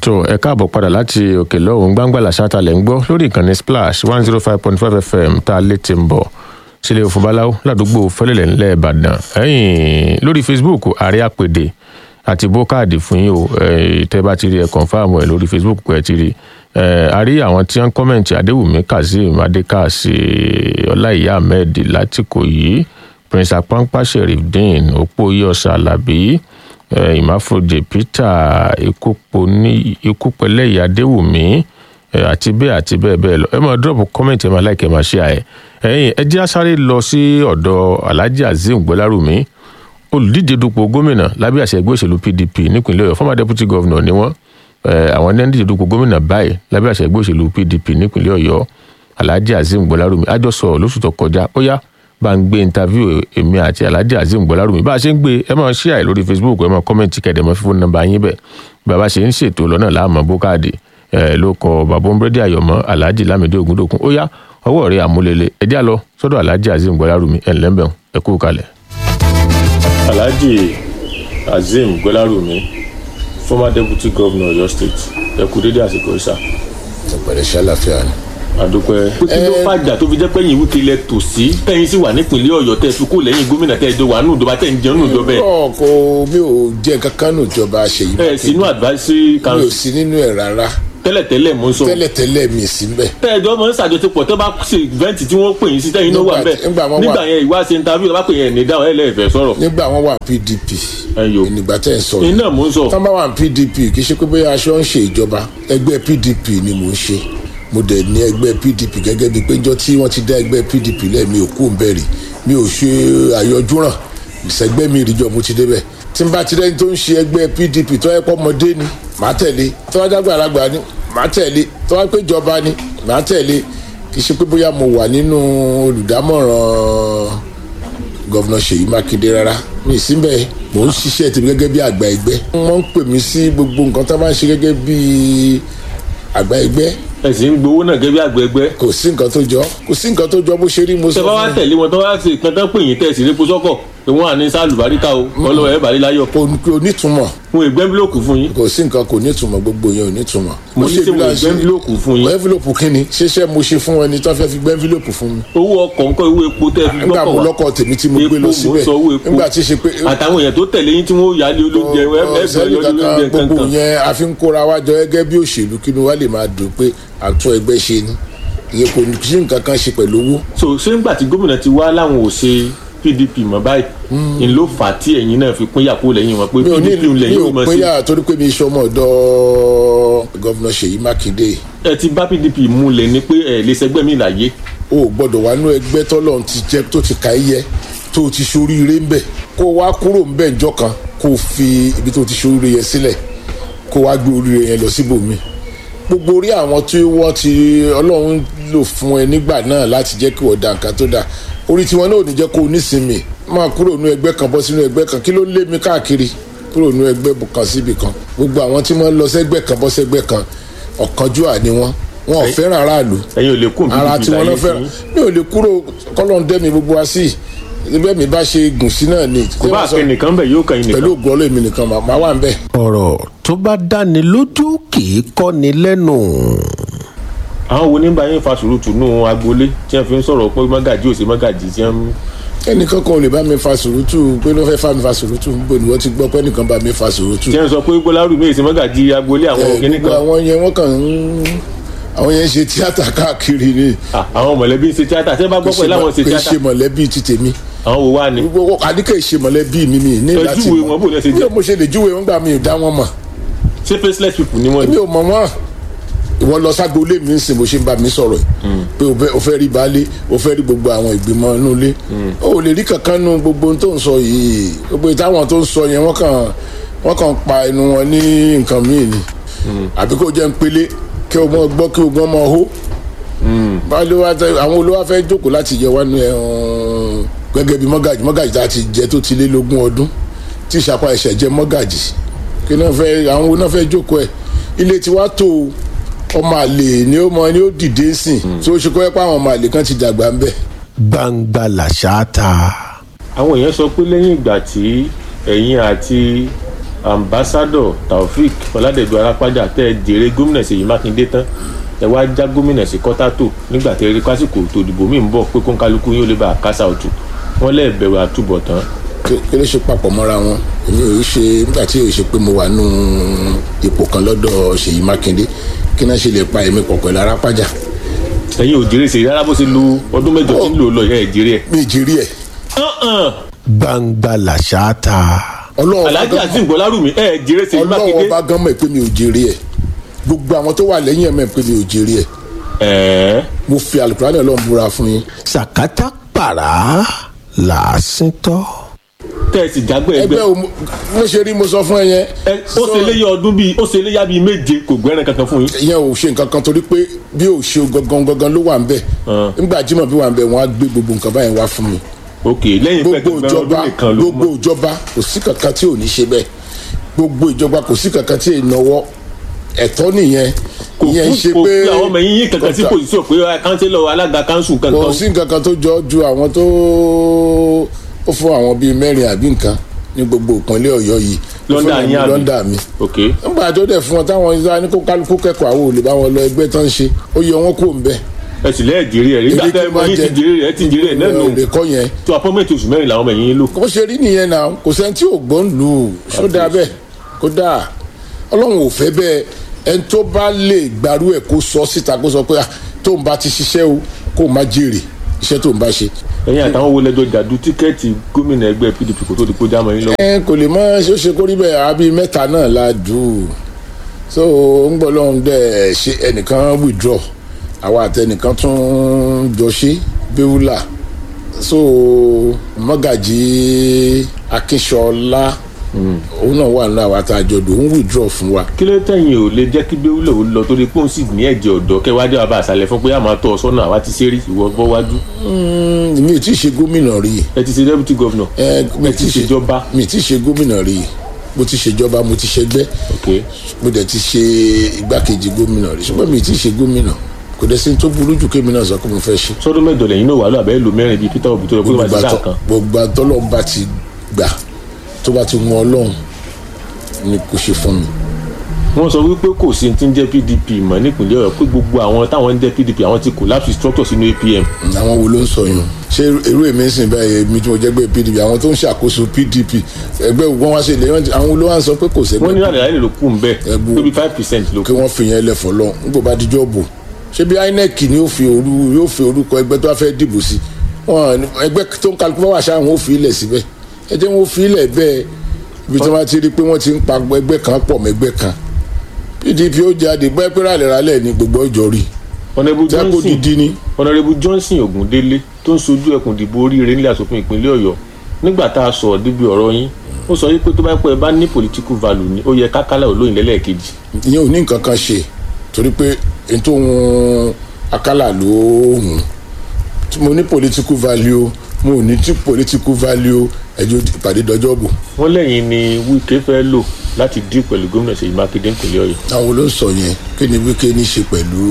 tó ẹ káàbọ̀ padà láti òkè lọ́hùn gbangba làṣàtà lẹ̀ ń gbọ́ lórí ìkànnì splash one zero five point five fm tá a lè ti ń bọ̀ sílé òfin báláwo ládùúgbò fẹlẹ̀lẹ̀ ńlẹ̀ ìbàdàn ẹ̀yìn lórí facebook ààrẹ àpèdè àti bókáàdì fún yín o tẹ́ bá ti rí ẹ kọ̀ǹfàmù ẹ lórí facebook pẹ̀ ti rí a rí àwọn tí wọ́n ń kọ́mẹ̀ntì adéwùmí kazeem adékàsí ọláìyá ahmed látìkòyí prince apampa sherifdeen òpóyọ̀sà alábí ìmáfojè peter ikúpẹlẹyì adéwùmí àti bẹ́ẹ̀ àti bẹ́ẹ̀ bẹ́ẹ̀ lọ ẹ máa dọ́ọ̀bù kọ́mẹ̀ntì ẹ máa láìkẹ́ máa ṣe àyẹ ẹ̀yìn ẹ jẹ́ àsáré lọ sí ọ̀dọ̀ alhaji azeem gbọ́lárùmí olùdíje dupò gómìnà lábẹ́ àṣẹ ẹgbẹ́ òṣèlú pdp nípìnlẹ̀ ọ̀yọ́ former deputy governor ni wọ́n àwọn ní díje dupò gómìnà báyìí lábẹ́ àṣẹ ẹgbẹ́ òṣèlú pdp nípìnlẹ̀ ọ̀yọ́ alhaji azeem gbọ́lárùmí àjọsọ lóṣù tó kọjá ó yá bá ń gbé interview èmi àti alhaji azeem gbọ́lárùmí bá a ṣe ń gbé ẹ máa share lórí facebook ẹ máa comment kẹ̀dẹ̀ mọ́ fífún nọ́mbà yín bẹ̀ bàbá ṣe ń ṣètò lọ́nà láàmú bókáàdì ló kọ bàbá ombredi ayọ̀mọ́ alhaji lamidi ogundokun ó yá ọwọ́ rẹ̀ àmúlélẹ̀ ẹ já lọ sọ́dọ̀ alhaji azeem gbọ́lárùmí ẹ̀ ńlẹ́mbẹ̀ ẹ kú kalẹ̀. alhaji azeem gbọ́lárùmí former deputy governor ọ̀yọ́ state ẹ kú dédé àsìkò ìsà. ọ̀pẹ̀rẹ̀ ṣàlàfíà ni àdúpẹ́. kí ló fàjà tó fi jẹ́ pẹ́yìn wíkì lẹ tò sí tẹ́yìn sì wà nípìnlẹ̀ ọ̀yọ́ tẹ́ fi kó lẹ́yìn gómìnà tẹ́ ẹjọ́ wà nù ìjọba tẹ́ ń jẹun nù ìjọba ẹ̀. náà kò mi ò jẹ́ kankan nù ìjọba ṣèyí ẹ sínú advisory mi ò council sí nínú ẹ̀ rárá tẹ́lẹ̀tẹ́lẹ̀ mo ń sọ. tẹ́lẹ̀tẹ́lẹ̀ mi sí mbẹ̀. tẹ́ ẹjọ́ mọ̀ ń ṣàjọṣepọ̀ tẹ́ bá ṣe event tí wọ́n pè yín sí tẹ́yìn náà wà Nígbà- bẹ́ẹ̀ nígbà wọ́n wà- nígbà yẹn ìwá ṣe interview lọ́ bá pè yẹn ní dáhùn ẹ̀ lẹ́ẹ̀fẹ̀ sọ̀rọ̀ nígbà wọn wà pdp ẹ̀yọ́ nígbà tẹ́ ẹ̀ sọ yìí. iná mo ń sọ tán bá wà pdp kì í ṣe pé bóyá aṣọ ń ṣe ìjọba ẹgbẹ́ pdp ni mò ń ṣe mo dẹ̀ ní ẹgbẹ́ pdp gẹ́gẹ́ bíi pé njọ́ tí wọ́n ti dá ẹgbẹ́ pdp lẹ́ẹ̀mí ò kú bẹ̀rì mi ò ṣe àyọjúràn ìṣẹ́gbẹ́ mi ìrìjọ mo ti débẹ̀ tí n bá ti rẹ́ni tó ń ṣe ẹgbẹ́ pdp tó yẹ pọ́ ọmọdé ni màá tẹ̀lé tó wá jágbà alágbà ni màá tẹ̀lé tó wá pé ìjọba ni màá tẹ̀lé kì í ṣe pé bóyá mo wà nínú olùdámọ̀ràn gọ́vnà ṣèyí mákindé rárá mi síbẹ̀ mò ń ṣiṣẹ́ tèmi gẹ́gẹ́ bí àgbà ẹgbẹ́ wọ́n ń pè mí sí gbogbo nǹkan tó máa ń ṣe gẹ́gẹ́ bí àgbà ẹgbẹ́ ẹ sì ń gbowó náà gẹ́gẹ́ bí àgbẹ̀gbẹ́ kò sí nǹkan tó jọ kò sí nǹkan tó jọ bó ṣe rí mo sọ tẹ́ bá wá fún tẹ̀lé wọn tó wá sí ìkan tán pè yín tẹ́ sì répo sọ́kọ̀ pé wọ́n à ní sálùbáríkà o wọ́n lọ́wọ́ ẹ̀ bàrí láyọ̀ kò kò nítumọ̀ fún ìgbẹ́ bílòkù fún yín kò sí nǹkan kò nítumọ̀ gbogbo yẹn ò nítumọ̀ mo ní sẹ́ mo ìgbẹ́ bílòkù fún yín envelope kí ni ṣeṣẹ́ mo ṣe fún ẹni tó fẹ́ fi gbẹ́ envelope fún mi owó ọkọ̀ nǹkan owó epo tẹ́ fi nígbà gbọ́kọ̀ mo wá lọ́kọ̀ tèmi tí mo gbé lọ epo mo síbẹ̀ sọ owó epo nígbà tí ṣe pé àtàwọn èèyàn tó tẹ̀lé yín tí wọ́n yà á lé olóúnjẹ ẹgbẹ́ sẹ́ni yọ olóúnjẹ kankan gbogbo kankan yẹn a fi ń kóra wá jọ gẹ́gẹ́ bí òṣèlú kí ni wàá lè máa dùn pé àtún ẹgbẹ́ ṣe ni ìyẹn kò ní sí nǹkan kan ṣe pẹ̀lú owó so ṣé ńgbà tí gómìnà ti wá láwọn ò ṣe pdp mọ́ báyìí ń ló fà á tí ẹ̀yin náà fi pín yàkó lẹ́yìn wọn pé mi ò ní pdp ń mi lẹ́yìn ò ó mọ̀ pín sí yà torí pé mi ṣe ọmọ ọ̀dọ́ gọ́vnà ṣèyí mákindé ẹ ti bá pdp múlẹ̀ ní pé ẹ̀ lè sẹgbẹ́ mi láyé o ò gbọ́dọ̀ wá nú ẹgbẹ́ tọ́lọ̀ ti jẹ́ tó ti ka ẹ yẹ tó ti ṣoríire ń bẹ̀ kó wá kúrò ń bẹ̀ ńjọ́ kan kó o fi ibi tó ti ṣoríire yẹn sílẹ̀ kó wá gbé oríire yẹn lọ síbòmí gbogbo orí àwọn tí wọ́n ti ọlọ́run lò fún ẹ nígbà náà láti jẹ́ kí wọ́n da nǹkan tó dáa orí tiwọn náà ò ní jẹ́ kó o nísinmi máa kúrò nú ẹgbẹ́ kan bọ́ sínú ẹgbẹ́ kan kí ló lé mi káàkiri kúrò nú ẹgbẹ́ kan síbi kan gbogbo àwọn tí wọ́n lọ sẹ́gbẹ́ kan bọ́ sẹ́gbẹ́ kan ọ̀kanjúà ni wọ́n wọn ò fẹ́ràn aráàlú ẹ̀yin ò lè kún ara pdp tí wọn láyé lọ fẹ́ràn mi ò lè kúrò kọ́lọ́n dẹ́mi gbogbo wa sí ibẹ̀ mi bá ṣe gùn sí náà ni kò bá àpẹ nìkan bẹ̀ yóò kàn yín pẹ̀lú nìkan ògùn ọlọ́ọ̀mì nìkan màá máa wà ń bẹ̀. ọ̀rọ̀ tó bá dáni lójú kì í kọ́ni lẹ́nu. àwọn wo ní bá yín fa sùúrù tùnú agboolé tí wọ́n fi ń sọ̀rọ̀ pé mọ́gàjì ò sí mọ́gàjì tí wọ́n ẹnìkan kan ò lè bá mi fa sùrùtù pé ló fẹ́ fa mi fa sùrùtù níbo ni wọ́n ti gbọ́ pé ẹnìkan bá mi fa sùrùtù. tí wọ́n sọ pé gbọ́lárù mi ò sí mọ́gàjì agboolé àwọn Ẹ, òkè gbogbo nìkan àwọn yẹn wọ́n kàn ń àwọn yẹn ń ṣe tíátà káàkiri ni Ah, àwọn mọ̀lẹ́bí ń ṣe tíátà tí wọ́n bá gbọ́ pé láwọn ṣe kì í tíátà ṣe mọ̀lẹ́bí ti tèmi àwọn wo wá ni gbogbo àdìkẹ́ ìṣe mọ̀lẹ́bí mi mi ní Ẹ láti júwe wọn, bó lẹ ṣe jẹ́? bí mo ṣe lè júwe wọn gbà mí ò dá wọn mọ̀ ṣé faceless people ni wọ́n èmi ni ò mọ̀ wọ́n ìwọ lọ ságbolé mi ń sìn bó ṣe ń bá mi sọ̀rọ̀ yìí pé o fẹ́- o fẹ́ rí baálé o fẹ́ rí gbogbo àwọn ìgbìmọ̀ inú ilé o ò lè rí kankan nu gbogbo ohun tó ń sọ yìí gbogbo ìtàwọn tó ń sọ yẹn wọ́n kàn wọ́n kàn pa ẹnu wọn ní nǹkan míì ni àbí kó jẹ́ ń pélé kí o mọ̀ gbọ́ kí o gbọ́ mọ̀ hó baálé wa tẹ àwọn olówó fẹ́ jókòó láti jẹ wá ní ẹ̀ ọ́n, gẹ́gẹ́ bí mọ́gàjì mọ́gàjì tá a ti jẹ tó ti lé lógún ọdún tí ìṣàpá ẹ̀ṣẹ̀ jẹ mọ́gàjì kí náà fẹ́ àwọn wo náà fẹ́ jókòó ẹ̀ ilé tiwa tó o ọmọ àlè ni ó mọ ni ó dìde sìn tí ó ṣe kọ́ ẹ́ pé àwọn ọmọ àlè kan ti dàgbà ń bẹ̀. gbangba làṣà ta. àwọn èèyàn sọ pé lẹ́yìn ìgbà tí ẹ̀yin àti ambassadọ taofik ọládẹjọ arápájà tẹ ẹ jèrè gómìnà ṣèyí mákindé tán ẹ wá já gómìnà sí kọ́tàtò nígbà tẹ ẹ rí pásìkò tó dìbò míì ń bọ̀ pé kóńkálukú yóò lè bá a kásá òtù wọn lẹ́ẹ̀ bẹ̀rù àtúbọ̀tán kí kí ló ṣe papọ̀ mọ́ra wọn èmi ò ṣe nígbà tí ò ṣe pé mo wà nù ipò kan lọ́dọ̀ ṣèyí mákindé kí náà ṣe lè pa èmi pọ̀ pẹ̀lú arápájà ẹ̀yin ò jèrè ṣèyí rárá bó ṣe lu ọdún mẹ́jọ tí ń lò lọ ẹ̀ jèrè ẹ̀. mi ì jírí ẹ̀ gbangba làṣà ta ọlọ́run bá alhaji gan- azeem gbọlárùmí ẹ̀ jèrè ṣèyí ọlọ́run mákindé. bá gan mọ̀ pé mi ò jèrè ẹ̀ gbogbo àwọn tó wà lẹ́yìn ẹ̀ mọ̀ pé mi ò jèrè ẹ̀ ẹ̀ẹ́ mo fi alukurani ọlọ́run búra fún yín sàkátà pàrà làásìntọ́. tẹ́ ẹ sì jágbé ẹgbẹ́ ẹgbẹ́ o mo mo ṣe rí mo sọ fún ẹ yẹn ẹ ó ṣe léyà ọdún bíi ó ṣe léyà bíi méje kò gbẹ́rẹ́ kankan fún yín. ìyẹn ò ṣe nǹkan kan torí pé bí ò ṣe gangan gangan ló wà ń bẹ̀ nígbà jimoh bí wà ń bẹ̀ wọ́n á gbé gbogbo nǹkan báyìí wá fún mi ok lẹ́yìn pé gbogbo gbẹ́rẹ́ ọdún ìjọba nìkan ló gbogbo mọ̀ ìjọba kò sí kankan tí ò ní ṣe bẹ́ẹ̀ gbogbo ìjọba kò sí kankan tí ì náwó ẹ̀tọ́ nìyẹn kò ìyẹn ń ṣe fún kò pé fi àwọn ọmọ yín yín kankan sí pòsíṣọ̀ pé kánsílọ̀ alága kánsù kò kankan sí nǹkan kan tó jọ ju àwọn tó ó fún àwọn bíi mẹ́rin àbí nǹkan ní gbogbo ìpínlẹ̀ ọ̀yọ́ yìí Ó fún Lọ́ndà àwọn yín àbí? lọ́ndà mi ok nígbà tó dẹ̀ fún wọn táwọn ìlú ní kó kálukú kẹ́kọ̀ọ́ àwọn olè bá wọn lọ ẹgbẹ́ tán ṣe ó yẹ wọn kó ń bẹ. ẹ sì lẹ́ẹ̀ jèrè ẹ̀ nígbà Èdè tẹ́ tí ẹ mọ wọ́n yín ti jẹ- jèrè ẹ̀ ti jèrè ẹ̀ náà nù èdè kọ́ yẹn tó apọ́mẹ́ntì oṣù mẹ́rin làwọn ọmọ yín lò bó ṣe rí nìyẹn náà kò sẹ́ni tí ò gbọ́n lù ú ṣó dáa bẹ́ẹ̀ kó dáa ọlọ́run ò fẹ́ bẹ́ẹ̀ ẹni tó bá lè gbarú ẹ̀ kó sọ síta kó sọ pé ah, tóun bá ti ṣiṣẹ́ o kó má jèrè iṣẹ́ tóun bá ṣe. ẹ̀yin àtàwọn wo lẹ́jọ́ jàdú tíkẹ́ẹ̀tì gómìnà ẹgbẹ́ pdp kò tó di kó jámọ́ yín lọ́wọ́ ẹ kò lè mọ ṣó ṣe kó rí bẹ́ẹ̀ àbí mẹ́ta náà la dù ú so ń gbọ́ lọ́hún dẹ̀ ṣe ẹnìkan withdraw àwa àtẹnìkan tún jọ ṣe béwúlà so mọ́gàjì akínṣọlá òun náà wà nínú àwa tá a jọ dùn òun withdraw fún wa kí ló tẹ̀yìn ò lè jẹ́ kí béwúlò ó lọ torí pé òun sì ní ẹ̀jẹ̀ ọ̀dọ́ kẹwàá bàbá àṣàlẹ̀ fún pé a máa tọ́ ọ sọ́nà àwa ti ṣe rí ìwọ bọ́ wájú Mm, mi ò tí ì ṣe gómìnà rí i ẹ ti ṣe deputy governor ẹ mi ẹ ò ti tí ì ṣe ṣèjọba mi ò tí ì ṣe gómìnà rí i mo ti ṣèjọba mo ti ṣẹgbẹ́ ok mo dẹ̀ ti ṣe igbákejì gómìnà rí ṣùgbọ́n mi ì tí ì ṣe gómìnà kò dẹ̀ sí ní tó burú jù kémi náà sọ pé mo fẹ́ ṣe. sọdún mẹ́jọ lẹ́yìn náà wà lọ àbẹ́ lò mẹ́rin bíi peter obi tó lọ pé wọ́n ti sáà kan gbogbo àtọ́lọ́run bá ti gbà tó bá ti wọn ọlọ́run ni kò ṣe fún mi. wọ́n sọ wípé kò sí ti ń jẹ́ pdp mọ́ nípìnlẹ̀ ọ̀yọ́ pé gbogbo àwọn táwọn ń jẹ́ pdp àwọn ti collapse structure sínú apm àwọn wo ló ń sọ yẹn ṣé irú èmi ń sìn báyìí èmi tí mo jẹ́ gbé pdp àwọn tó ń ṣàkóso pdp ẹgbẹ́ wọn wá ṣe lè àwọn wo ló wá ń sọ pé kò wọ́n ní sẹ́gbẹ́ àlàyé ló kù ń bẹ̀ Ẹgbẹ́- tóbi five percent ló kí kù wọ́n fi yẹn lẹ̀ fọlọ́ nígbà bá dijọ́ bò ṣé bí inec ni yóò fi orú yóò fi orúkọ ẹgbẹ́ tó wá fẹ́ dìbò sí wọn ẹgbẹ́ tó ń kálukú bá wà ṣáà wọn ò fi ilẹ̀ síbẹ̀ ẹ jẹ́ wọn ò fi ilẹ̀ bẹ́ẹ̀ ibi tí wọ́n ti rí i pé wọ́n ti ń pa ẹgbẹ́ kan pọ̀ mẹ́gbẹ́ kan pdp ó jáde bẹ́ẹ̀ pé rálẹ̀ rálẹ̀ ni gbogbo ọjọ́ rí honourable tẹ́ kó johnson didi ni honourable johnson ogundele tó ń sojú ẹkùn ìdìbò oríire nílẹ̀ asòfin ìpínlẹ̀ ọ̀yọ́ nígbà tá a sọ̀rọ̀ débi ọ̀rọ̀ yín ó sọ wípé tó bá pẹ́ ẹ bá ní political value ni ó yẹ kákálẹ̀ olóyìn lẹ́lẹ́ẹ̀kejì ìyẹn ò ní nǹkan kan ṣe torí pé n tó ń akálà ló hùn tí mo ní political value mo ò ní tí political value ẹjọ́ ìpàdé dọjọ́ bò wọ́n lẹ́yìn ni wike fẹ́ lò láti dí pẹ̀lú gómìnà ṣèyí mákindé ìpínlẹ̀ ọ̀yọ́ àwọn ló ń sọ yẹn kí ni wíkẹ́ ní ṣe pẹ̀lú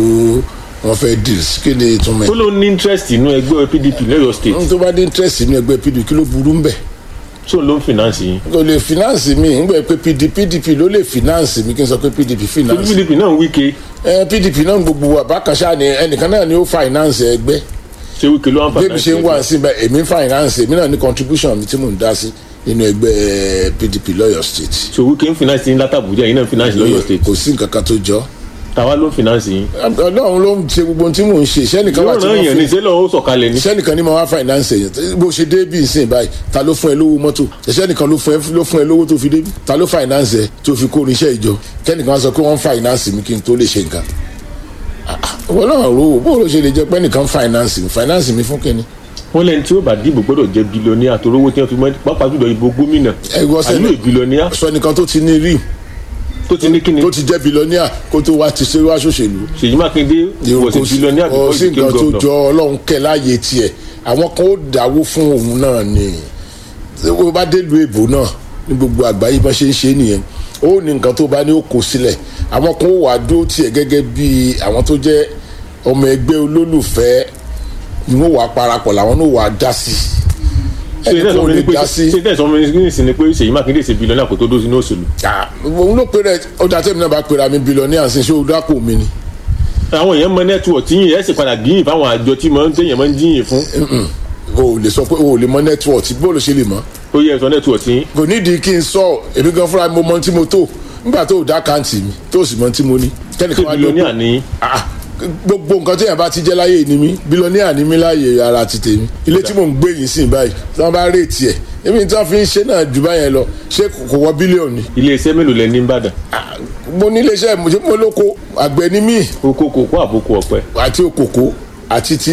wọn fẹ́ deals kí ni ìtumọ̀ tó ẹ̀ ló ní interest inú ẹgbẹ́ pdp lọ́yọ̀ state n tó bá dé interest nínú ẹgbẹ́ pdp kí ló burú ń bẹ̀ tó ló ń finance yín kò lè finance mi ń gbẹ pé pdp pdp ló lè finance mi kí n sọ pé pdp torí finance pdp náà wike ẹ pdp náà gbogbo wa bákan ṣáà ni ẹnìkan náà ni ó finance ẹgbẹ́ ṣé wike ló ń fa bébí ṣe ń wá sí bẹ́ẹ̀ èmi ń finance èmi náà ní contribution mi tí mò ń dá sí nínú ẹgbẹ́ pdp lọ́yọ̀ state so wike ń finance yín látàbújá yín náà ń finance lọ́yọ̀ state kò sí nǹkan kan tó jọ tàwa ló ń finance yín ọlọ́run ló ń ṣe gbogbo ohun tí mò ń ṣe sẹ́nìkan wà yóò tí ràn wọ́n yàn fi ní sẹ́lọ̀ ó sọ̀kalẹ̀ ní sẹ́nìkan ní ma wá finance èyàn bó ṣe dé bí nsìn báyìí ta ló fún ẹ lówó mọ́tò sẹ́nìkan ló fún ẹ ló fún ẹ lówó tó fi dé bí ta ló finance ẹ tó fi kó oníṣẹ́ ìjọ kẹ́nìkan wá sọ pé wọ́n finance mi kí n tó lè ṣe nǹkan Ah, ah, ìwọ náà ro o bó ló ṣe lè jẹ pé nìkan finance mi finance mi fún kínní. wọ́n lẹ́ni tí ó bá dìbò gbọ́dọ̀ jẹ́ bilọ́níà torí owó tí wọ́n fi mọ́ pápá jùlọ ìbò gómìnà ẹ gbọ́ àlú sẹ́ni ìbilọ́níà sọ nìkan tó ti ní rí tó ti ní kíni tó ti jẹ́ bilọ́níà kó tó wá ti ṣe wá ṣòṣèlú. ṣèyí mákindé wọ̀ sí bilọ́níà kò before sí he became nǹkan tó governor jọ ọlọ́run kẹ́ láàyè tiẹ̀ àwọn kan ó dáwó fún òun náà ni ó bá dé lu èbó náà ní gbogbo àgbáyé bá ṣe ń ṣe nìyẹn ó ní nǹkan tó bá ní ó kó sílẹ̀ àwọn kan ó wà dúró tiẹ̀ gẹ́gẹ́ bí àwọn tó jẹ́ ọmọ ẹgbẹ́ olólùfẹ́ ni wọ́n wà parapọ̀ làwọn náà wà dá sí ṣe ẹnì tẹ́ kan sọ ò fún mi lè ní pé dá sí. ṣe tẹ́ sọ fún mi ní ìsìn ni pé Ṣèyí Mákindé ṣe bílíọ̀nù àkótó dó sínú òṣèlú Ah, òun ló pe rẹ ọjà tẹ́mi náà bá pera mi bílíọ̀nìà sí ṣé o dápò mi ni. àwọn èèyàn mọ nẹ́tíwọ̀ tí yìnyín ẹ̀ sì padà gíyìn fáwọn àjọ tí mọ̀ ń téèyàn mọ̀ ń jíyìn fún o ò lè sọ pé o ò lè mọ nẹ́tíwọ̀tì bó ló ṣe lè mọ́. ó yẹ ẹ̀sọ́ nẹ́tíwọ̀ tí yín kò nídìí kí n sọ èmi gan fúnra mi mo mọ tí mo tó nígbà tó o dá kàǹtì mi tó o sì mọ tí mo ní. ṣé kẹ́nìkan wá lọ bílíọ̀nù ní Ah, gbogbo nǹkan tí èèyàn bá ti jẹ́ láyé ni mí bílíọ̀nìà ni mí láàyè ara ti tèmi ilé tí mò ń gbé yìí sìn báyìí tí wọ́n bá rèétì ẹ̀ èmi tí wọ́n fi ń ṣe náà jù báyẹn lọ ṣé kò kò wọ bílíọ̀nù ni. iléeṣẹ́ mélòó lẹ ní Ìbàdàn Ah, mo ní iléeṣẹ́ mo ṣe mo lóko àgbẹ̀ ni mí oko kòkó àbókù ọ̀pẹ àti òkòkò àti ti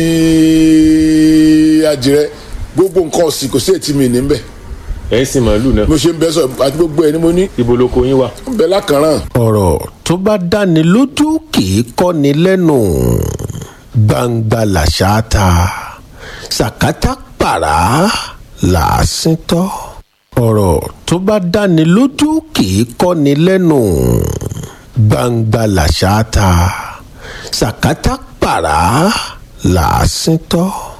àjẹrẹ gbogbo nǹkan ọ̀sìn kò sí ètí mi níbẹ̀ ẹ̀ ń sin màálù náà mo ṣe ń bẹ́ sọ àti gbogbo ẹ̀ ni mo ní ibo lóko yín wà ń bẹ lákàrán ọ̀rọ̀ tó bá dáni lójú kì í kọ́ni lẹ́nu gbangba làṣà ta sàkátà pàrà làásìn tọ́ ọ̀rọ̀ tó bá dáni lójú kì í kọ́ni lẹ́nu gbangba làṣà ta sàkátà pàrà làásìn tọ́.